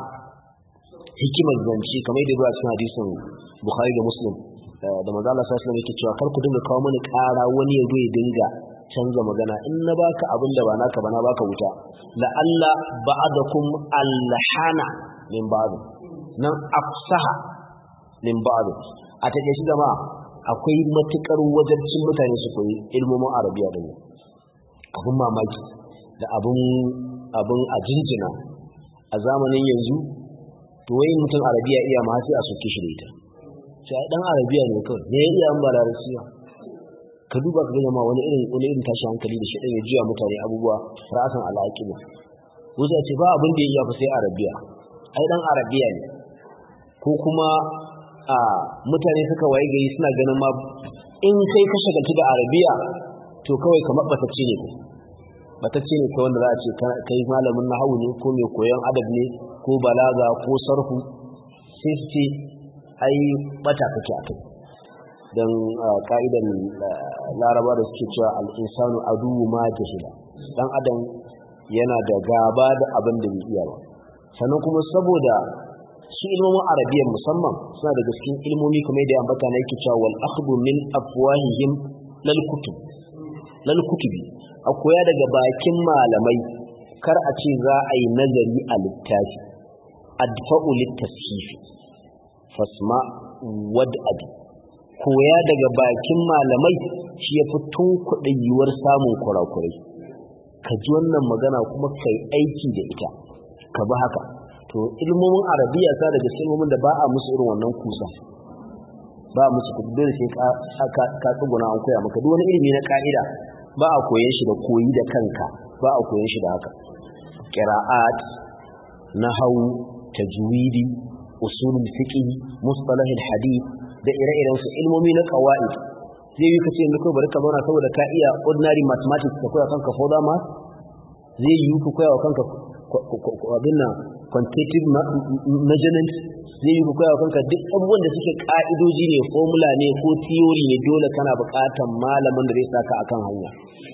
hikimar zance kamar yadda zuwa cikin hadisin bukhari da muslim da manzo Allah sallallahu alaihi yake cewa kar ku dinga kawo mani ƙara wani ya zo ya dinga canza magana in na baka abin da ba naka ba na baka wuta la alla ba'dakum alhana min ba'd nan afsaha min ba'd a take shi jama'a akwai matukar wajarcin mutane su koyi ilmomin arabiya da ne abin mamaki da abin abin a jinjina a zamanin yanzu to wai mutum arabiya iya ma sai a soke shi da ita sai dan arabiya ne kawai ne iya an ba larabciya ka duba ka ga ma wani irin wani irin tashi hankali da shi dan ya jiya mutane abubuwa ra'asan al'aqiba wuza ce ba abin da ya fa sai arabiya ai dan arabiya ne ko kuma a mutane suka waye gari suna ganin ma in kai ka shagaltu da arabiya to kawai kamar batacce ne batacce ne kai wanda za a ce kai malamin nahawu ne ko mai koyon adab ne ko balaga ko sarfu sai su ce ai bata kake a kai don ka'idan laraba da suke cewa al'insanu aduwu ma jahila dan adam yana da gaba da abin da bai iya ba sannan kuma saboda su ilmomin arabiyyar musamman suna daga cikin ilmomi kamar da ambata na yake cewa wal akhdhu min afwahihim lal kutub lal kutubi a koya daga bakin malamai kar a ce za a yi nazari a littafi adfa'u litashifi fasma wad abi koya daga bakin malamai shi ya fi kuɗin yiwuwar samun kurakurai ka ji wannan magana kuma kai aiki da ita ka bi haka to ilmomin arabiya sa daga ilmomin da ba a musu irin wannan kusa ba a musu kudu dole sai ka ka tsuguna an koya maka duk wani ilimi na ka'ida ba a koyan shi da koyi da kanka ba a koyan shi da haka qira'at nahwu tajwidi usulul fiqh mustalah hadith da ire-iren su ilmomi na qawaid zai yi kace yanzu kai bari ka zauna saboda ka iya ordinary mathematics ka koya kanka for ma zai yi ku koya wa kanka abin nan quantitative measurement zai yi ku koya wa kanka duk abubuwan da suke ka'idoji ne formula ne ko theory ne dole kana buƙatar malamin da zai saka akan hanya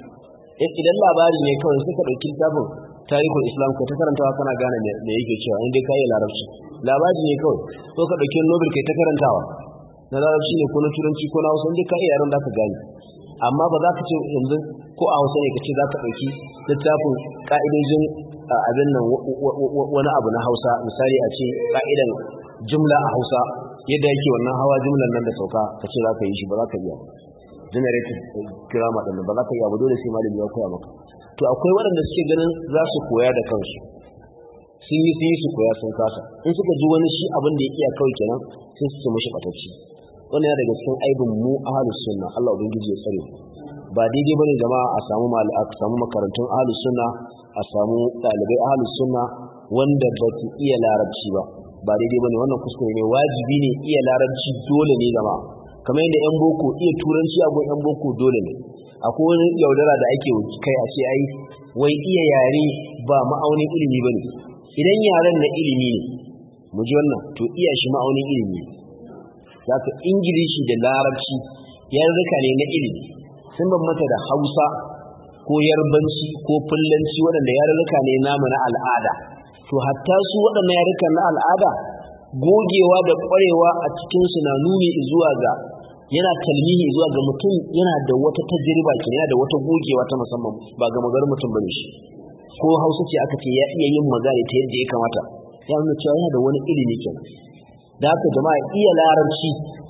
idan labari ne kawai suka ɗauki littafin tarihul islam ko ta karantawa kana gane me yake cewa in dai ka yi larabci labari ne kawai ko ka ɗauki nobel kai ta karantawa na larabci ne ko na turanci ko na hausa in dai ka iya yaran za ka gane amma ba za ka ce yanzu ko a hausa ne ka ce za ka ɗauki littafin ƙa'idojin abin nan wani abu na hausa misali a ce ƙa'idan jumla a hausa yadda yake wannan hawa jumlan nan da sauka ka ce za ka yi shi ba za ka iya generative grammar ɗin ba za ka iya ba dole sai malami ya koya maka to akwai waɗanda suke ganin za su koya da kansu sun yi sun yi su koya sun kasa in suka ji wani shi abin da ya iya kawai kenan sai su ce mashi ɓatacci wannan yana daga cikin aibin mu ahlus sunna Allah ubangiji ya tsare ba daidai bane jama'a a samu a samu makarantun ahlus sunna a samu dalibai ahlus sunna wanda ba su iya larabci ba ba daidai bane wannan kuskure ne wajibi ne iya larabci dole ne jama'a kamar yadda yan boko iya turanci a yan boko dole ne akwai wani yaudara da ake kai a ce ai wai iya yare ba ma'aunin ilimi bane idan yaren na ilimi ne mu ji wannan to iya shi ma'aunin ilimi ne zaka ingilishi da larabci yarurruka ne na ilimi sun bambanta da hausa ko yarbanci ko fullanci waɗanda yarurruka ne namu na al'ada to hatta su waɗannan yarurrukan na al'ada gogewa da ƙwarewa a cikinsu na nuni zuwa ga yana talmihi zuwa ga mutum yana da wata tajriba ke yana da wata gogewa ta musamman ba ga magar mutum bane shi ko hausa ce aka ce ya iya yin magana ta yadda ya kamata ya nuna cewa yana da wani ilimi kenan da haka jama'a iya larabci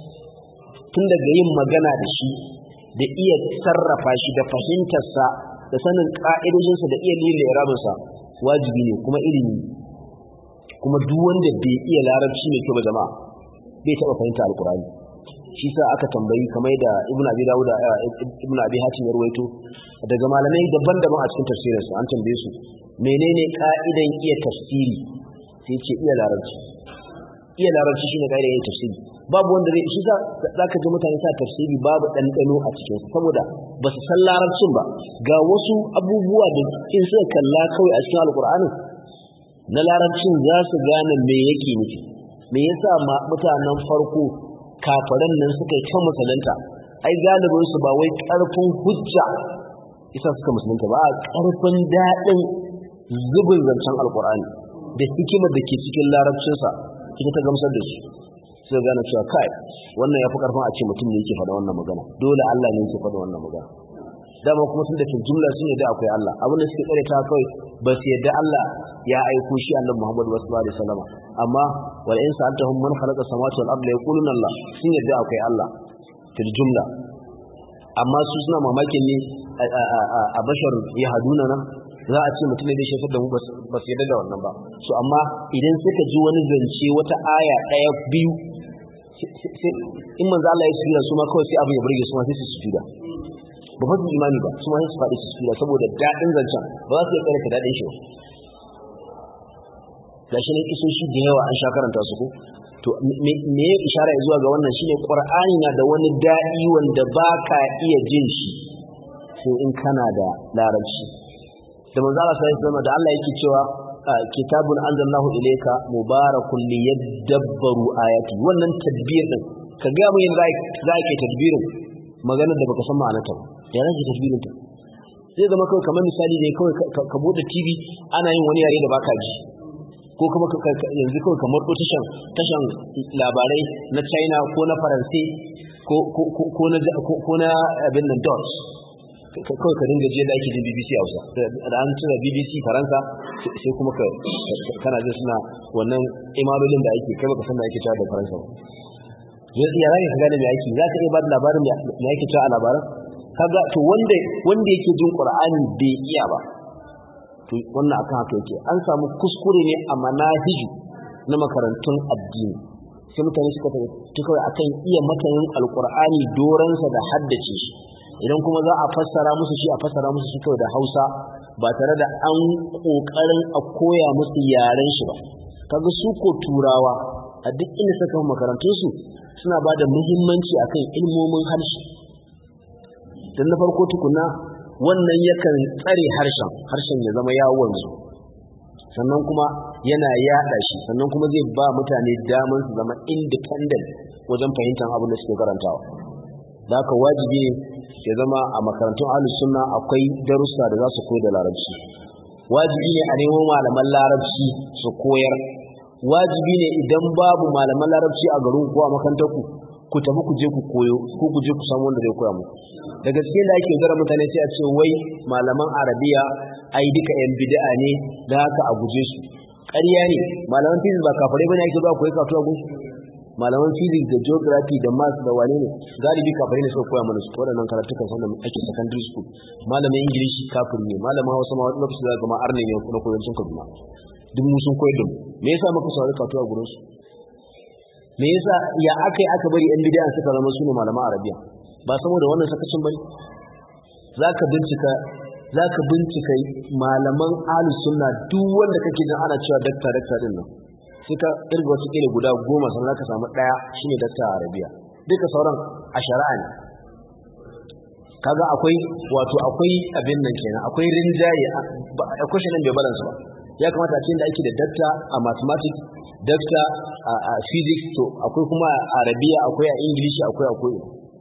tun daga yin magana da shi da iya sarrafa shi da fahimtarsa da sanin ƙa'idojinsa da iya lila irabinsa wajibi ne kuma ilimi kuma duk wanda bai iya larabci mai kyau ba jama'a bai taɓa fahimta alkurani shi sa aka tambayi kamar da ibn abi dawud ibn abi hatim ya ruwaito daga malamai daban-daban a cikin tafsirinsa an tambaye su menene ka'idan iya tafsiri sai ce iya larabci iya larabci shine kaida yin tafsiri babu wanda zai shi zaka ji mutane sa tafsiri babu dandano a cikin su saboda ba su san larabcin ba ga wasu abubuwa da in suka kalla kawai a cikin alkur'ani na larabcin za su gane me yake nufi me yasa mutanen farko kafaran nan suka yi ta musulunta ai galibin su ba wai karfin hujja isa suka musulunta ba a karfin daɗin zubin zancen alkur'ani da hikimar da ke cikin larabcinsa ita ta gamsar da su sai gane cewa kai wannan ya fi karfin a ce mutum ne yake faɗa wannan magana dole Allah ne yake faɗa wannan magana dama kuma tun da ke jumla sun yadda akwai Allah abin da suke tsare ta kawai ba su yadda Allah ya aiko shi annabi Muhammad sallallahu alaihi wasallam amma wal in sa'altahum man khalaqa samawati wal ardi yaquluna Allah sun yadda akwai Allah fil jumla amma su suna mamakin ne a bashar ya haduna nan za a ce mutum ne zai shafar da mu ba su yadda da wannan ba so amma idan suka ji wani zance wata aya ɗaya biyu in manzo Allah ya sura su ma kawai sai abin ya burge su ma sai su sujuda ba fa su imani ba su ma sai su faɗi su sujuda saboda daɗin zancen ba za su iya karanta daɗin shi ga shi ne isoshi da yawa an sha karanta su ko to me ya ishara zuwa ga wannan shine qur'ani na da wani daɗi wanda ba ka iya jin shi sai in kana da larabci da manzo Allah sai ya da Allah yake cewa kitabun anzalallahu ilayka mubarakun liyadabbaru ayati wannan tadbir din ka ga mu yanzu za ka tadbirin magana da baka san ma'anarta ba ya rage tadbirin ta zai zama kawai kamar misali ne kawai ka bude TV ana yin wani yare da baka ji ko kuma yanzu kawai kamar ko tashan tashan labarai na China ko na Faransa ko ko na ko na abin nan Dutch kawai ka dinga je da ake jin BBC Hausa da an tura BBC Faransa sai kuma ka kana jin suna wannan imalolin da ake kai baka san da ake cewa da Faransa ba yanzu ya zaka gane me ake zaka iya ba da labarin me ake cewa a labaran kaga to wanda wanda yake jin Qur'ani bai iya ba to wannan akan haka yake an samu kuskure ne a manahiji na makarantun addini sai mutane suka tafi kawai akan iya matanin alqur'ani doransa da haddace shi idan kuma za a fassara musu shi a fassara musu shi kawai da Hausa ba tare da an kokarin a koya musu yaren shi ba kaga su ko turawa a duk inda suka makarantun su suna ba da muhimmanci akan ilmomin harshe dan na farko tukuna wannan yakan tsare harshen harshen ya zama ya wanzu sannan kuma yana yada shi sannan kuma zai ba mutane damar su zama independent wajen fahimtar abin da suke karantawa da haka wajibi ne ya zama a makarantun ahlus sunna akwai darussa da za su koyar da larabci wajibi ne a nemo malaman larabci su koyar wajibi ne idan babu malaman larabci a garin ko a makarantar ku ku tafi ku je ku koyo ko ku je ku samu wanda zai koya muku da gaske da ake gara mutane sai a ce wai malaman arabiya ai duka yan bid'a ne da haka a guje su ƙarya ne malaman physics ba kafare bane ake zuwa koyi kasuwa gun malaman physics da geography da maths da wane ne galibi kafare ne suka koya mana su waɗannan karatukan sanda ake secondary school malamin ingilishi kafin ne malamin hausa ma wani lokaci zaka ma arne ne kuma koyancin kaduna duk mu sun koyar da mu me yasa muka saurari kasuwa gurin su me yasa ya aka yi aka bari yan bid'a suka zama su ne malaman arabiya ba saboda wannan sakacin bane zaka bincika zaka bincika malaman ahlus sunna duk wanda kake jin ana cewa dakta dakta din nan sai ka irga wasu kila guda goma sannan ka samu daya shine dakta arabiya duka sauran a shari'a ne kaga akwai wato akwai abin nan kenan akwai rinjaye akwai shi nan bai balance ba ya kamata a cikin da ake da dakta a mathematics dakta a physics to akwai kuma a arabiya akwai a english akwai akwai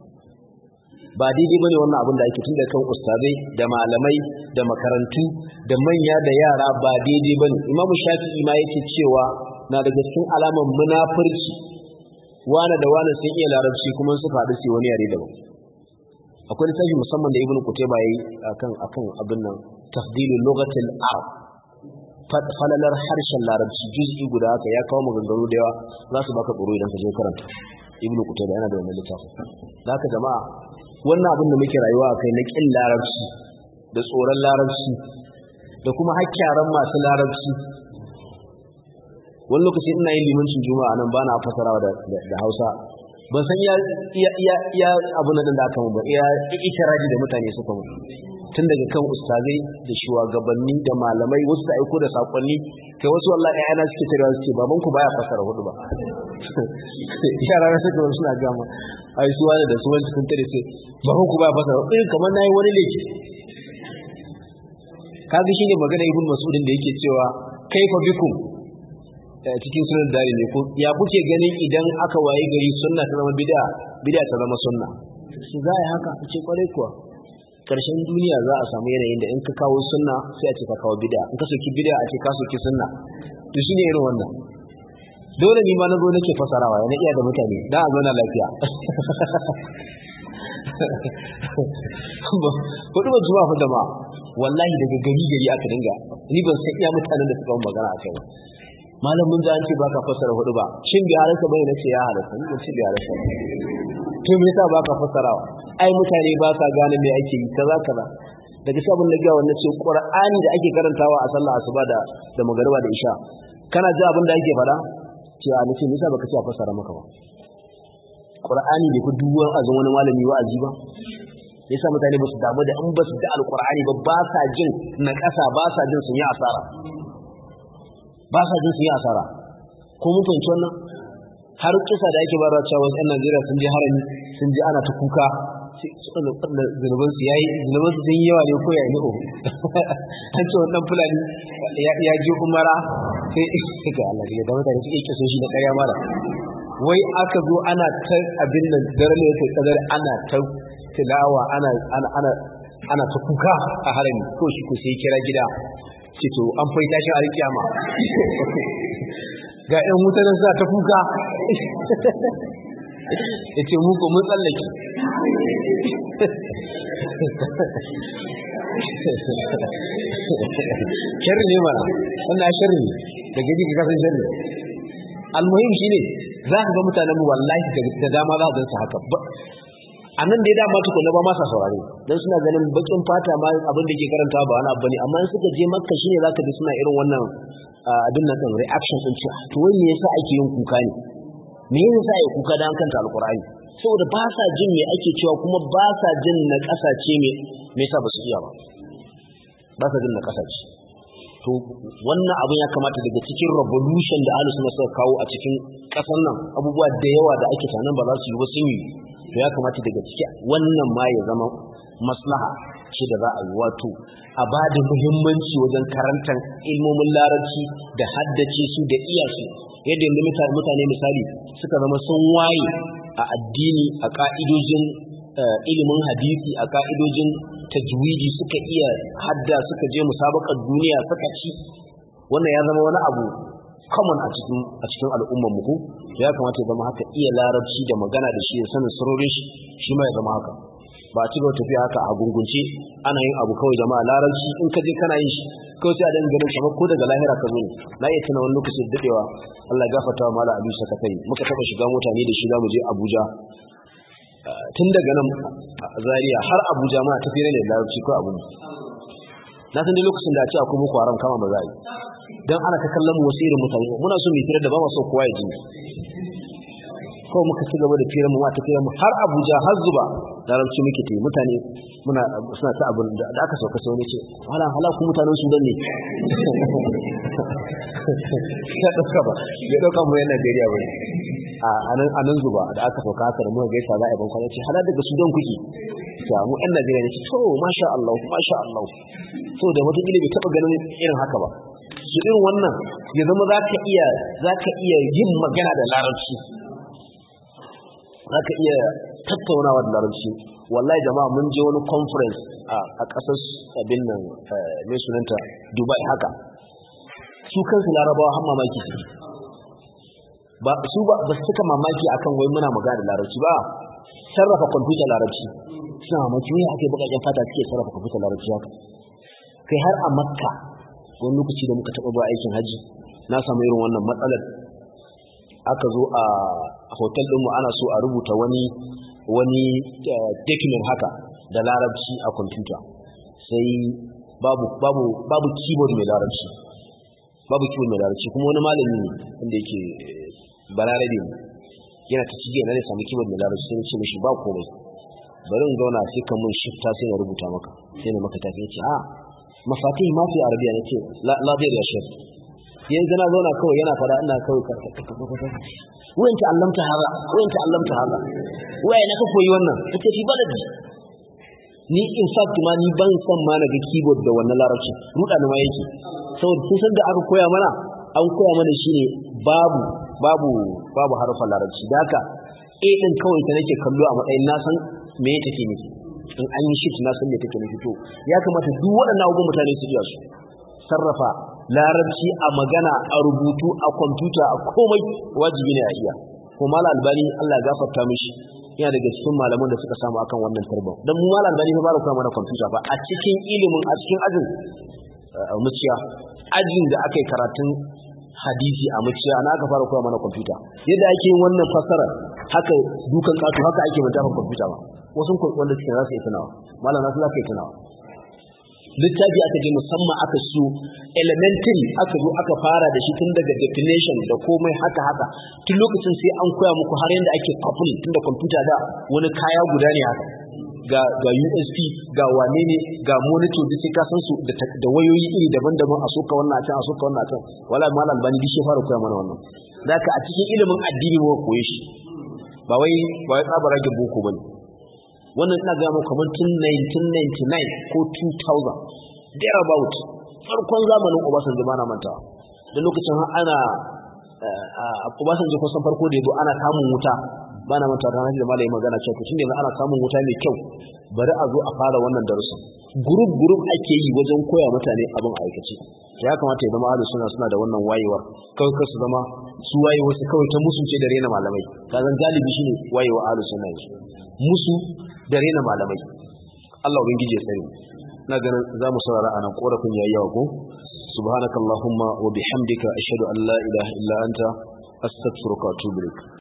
ba daidai bane wannan abin da ake tun da kan ustazai da malamai da makarantu da manya da yara ba daidai bane imam shafi'i ma yake cewa na daga cikin alaman munafurci wane da wane sun iya larabci kuma suka haɗu sai wani yare daban akwai littafi musamman da ibnu kutayba yayi akan akan abin nan tafdilul lughatil arab falalar harshen larabci juz'i guda haka ya kawo maganganu da yawa za su baka tsoro idan ka je karanta ibnu kutayba yana da wannan littafin haka jama'a wannan abin da muke rayuwa akai na kin larabci da tsoron larabci da kuma hakkaran masu larabci wani lokaci ina yin limancin juma'a nan bana fasarawa da da Hausa ban san ya ya ya ya abu na da aka mun ba ya ikiraji da mutane suka mun tun daga kan ustazai da shugabanni da malamai wasu da aiko da sakonni kai wasu wallahi ayana suke tarewa suke baban ku baya fasara hudu ba yara na suka suna gama ai su wani da su wani sun tare sai baban ku baya fasara hudu kamar nayi wani laifi kaga shine magana ibn mas'udin da yake cewa kaifa bikum cikin sunan dare ne ko ya kuke ganin idan aka waye gari sunna ta zama bid'a bid'a ta zama sunna shi za a haka ce kwarai kuwa karshen duniya za a samu yanayin da in ka kawo sunna sai a ce ka kawo bid'a in ka soki bid'a a ce ka soki sunna to shine irin wannan dole ni ma na zo nake fasarawa yana iya da mutane da a zauna lafiya hudu ba zuwa fa jama'a wallahi daga gari gari aka dinga ni ban san iya mutanen da suka yi magana a kai malam mun ji an ce baka fassara hudu ba shin bi halarsa bai nace ya halarsa ni ban ce bi halarsa to me yasa baka fassarawa ai mutane ba sa gane me ake yi kaza kaza daga sabon na gawa nace qur'ani da ake karantawa a sallah asuba da da magariba da isha kana ji abin da ake faɗa ce a nace me yasa baka ce a fassara maka ba qur'ani bai fi duwan azan wani malami wa'azi ba yasa mutane ba su damu da in ba su da alqur'ani ba ba sa jin na ƙasa ba sa jin sun yi asara ba sa jin su yi asara ko mun fahimci wannan har kisa da ake bara cewa wasu 'yan Najeriya sun je harami sun je ana ta kuka zunuban su yayi zunuban su sun yi yawa ne ko ya yi an ce wannan fulani ya je umara sai ga Allah ya da mutane suke kiso shi da ƙarya mara wai aka zo ana ta abin nan daren ne ta kadar ana ta tilawa ana ana ana ana ta kuka a harami ko shi ko sai kira gida ce to an fai tashin alkiyama ga ƴan mutanen sa ta kuka ya ce muku mun tsallake sharri ne mana wannan sharri ne da gaji ka kasan sharri almuhim shine za ka ga mutanen mu wallahi da dama za su su haka a nan da ya dama tukuna ba masa saurare don suna ganin bakin fata ma abin da ke karanta ba wani abu ne amma in suka je makka shine zaka ji suna irin wannan abin nan din reaction din cewa to wai me yasa ake yin kuka ne me yasa ake kuka dan kanta alqur'ani saboda ba sa jin me ake cewa kuma ba sa jin na kasace me me yasa ba su iya ba ba sa jin na kasace to wannan abin ya kamata daga cikin revolution da ahlus sunna suka kawo a cikin kasar nan abubuwa da yawa da ake sanan ba za su yi ba sun yi to ya kamata daga ciki wannan ma ya zama maslaha ce da za a yi wato a ba da muhimmanci wajen karantar ilmomin larabci da haddace su da iya su yadda yanzu mutane misali suka zama sun waye a addini a ka'idojin ilimin hadisi a ka'idojin tajwidi suka iya hadda suka je musabakar duniya suka ci wannan ya zama wani abu common a cikin a cikin al'ummar mu ya kamata ya zama haka iya larabci da magana da shi da sanin sirrorin shi shi ma ya zama haka ba a cigaba tafiya haka a gungunce ana yin abu kawai jama'a larabci in ka je kana yin shi kawai sai a dan ganin kamar ko daga lahira ka zo ne na iya tuna wani lokaci da dadewa Allah ya gafarta wa mala abi sakatai muka taba shiga mota ne da shi zamu je Abuja tun daga nan Zaria har Abuja ma tafiya ne larabci ko abu na san dai lokacin da a ce akwai muku haram kama ba za a yi don ana ta kallon wasu irin mutane muna so mu fira da ba mu so kowa ya ji kawai muka ci gaba da fira mu ta fira mu har Abuja har zuba larabci muke ta mutane muna suna ta abin da aka sauka sai wani ce hala hala ku mutanen Sudan ne ya dauka ba ya dauka mu yan Najeriya ba a anan anan zuba da aka sauka haka da muka gaisa za a yi ban kwana ce hala daga Sudan kuke ta mu yan Najeriya ne ce to masha Allah masha Allah so da wata bai taba ganin irin haka ba su irin wannan ya zama za ka iya za ka iya yin magana da larabci za ka iya tattaunawa da larabci wallahi jama'a mun je wani conference a ƙasar abin nan mai sunanta dubai haka su kansu larabawa har mamaki su ba su ba su suka mamaki akan wai muna magana da larabci ba sarrafa kwamfuta larabci suna mamaki wai ake bukaken fata suke sarrafa kwamfuta larabci haka kai har a makka wani lokaci da muka taɓa ba aikin hajji na samu irin wannan matsalar aka zo a hotel ɗinmu ana so a rubuta wani wani document haka da larabci a kwamfuta sai babu babu babu keyboard mai larabci babu keyboard mai larabci kuma wani malami ne wanda yake balarabe ne yana ta cige na ne samu keyboard mai larabci sai ce mishi ba komai bari in zauna sai ka mun shifta sai na rubuta maka sai na maka tafi ce a mafatih ma fi arabiya na ce la zai da shi yanzu na zauna kawai yana fada ina kawai wayan ta'allamta haza wayan ta'allamta haza waye na ka koyi wannan kace fi baladi ni in fact ma ni ban san ma na ga keyboard da wannan larabci ruda ne ma yake saboda sun san da aka koya mana an koya mana shine babu babu babu harfan larabci da haka a din kawai ta nake kallo a matsayin na san me take nufi in an yi shift na san me take nufi to ya kamata duk waɗannan abubuwan mutane su iya su sarrafa larabci a magana a rubutu a kwamfuta a komai wajibi ne a iya ko mala albani Allah ya gafarta mishi yana daga cikin malaman da suka samu akan wannan tarba dan mu mala albani fa ba kuma mana kwamfuta ba a cikin ilimin a cikin ajin muciya ajin da aka yi karatun hadisi a muciya na aka fara koya mana kwamfuta yadda ake yin wannan fasara haka dukan kato haka ake manta kwamfuta ba wasu wanda suke za su yi tunawa malam na su za ka yi tunawa littafi aka je musamman aka su elementary aka zo aka fara da shi tun daga definition da komai haka haka tun lokacin sai an koya muku har yadda ake kafin tun da kwamfuta da wani kaya guda ne haka ga ga USB ga wane ne ga monitor duk sai ka san su da wayoyi iri daban-daban a soka wannan a can a soka wannan a can wala mal albani duk shi fara koya mana wannan zaka a cikin ilimin addini mu koyi shi ba wai ba wai tsabar rage boko bane wannan ina ga muku kamar tun 1999 ko 2000 there about farkon zamanin Obasanjo ba na mantawa da lokacin ana a Obasanjo kusan farko da yazo ana samun wuta ba na mantawa da da malai magana cewa tun da ana samun wuta mai kyau bari a zo a fara wannan darussan group group ake yi wajen koya mutane abin aikace ya kamata ya zama ahlus sunna suna da wannan wayewar kawai kar su zama su wayewa su kawai ta musu ce da rena malamai kazan galibi shine wayewa ahlus sunna musu da rena malamai Allah ubangiji ya tsare na ganin za mu saurara anan korafin yayi yawa ko subhanakallahumma wa bihamdika ashhadu an la ilaha illa anta astaghfiruka wa atubu ilaik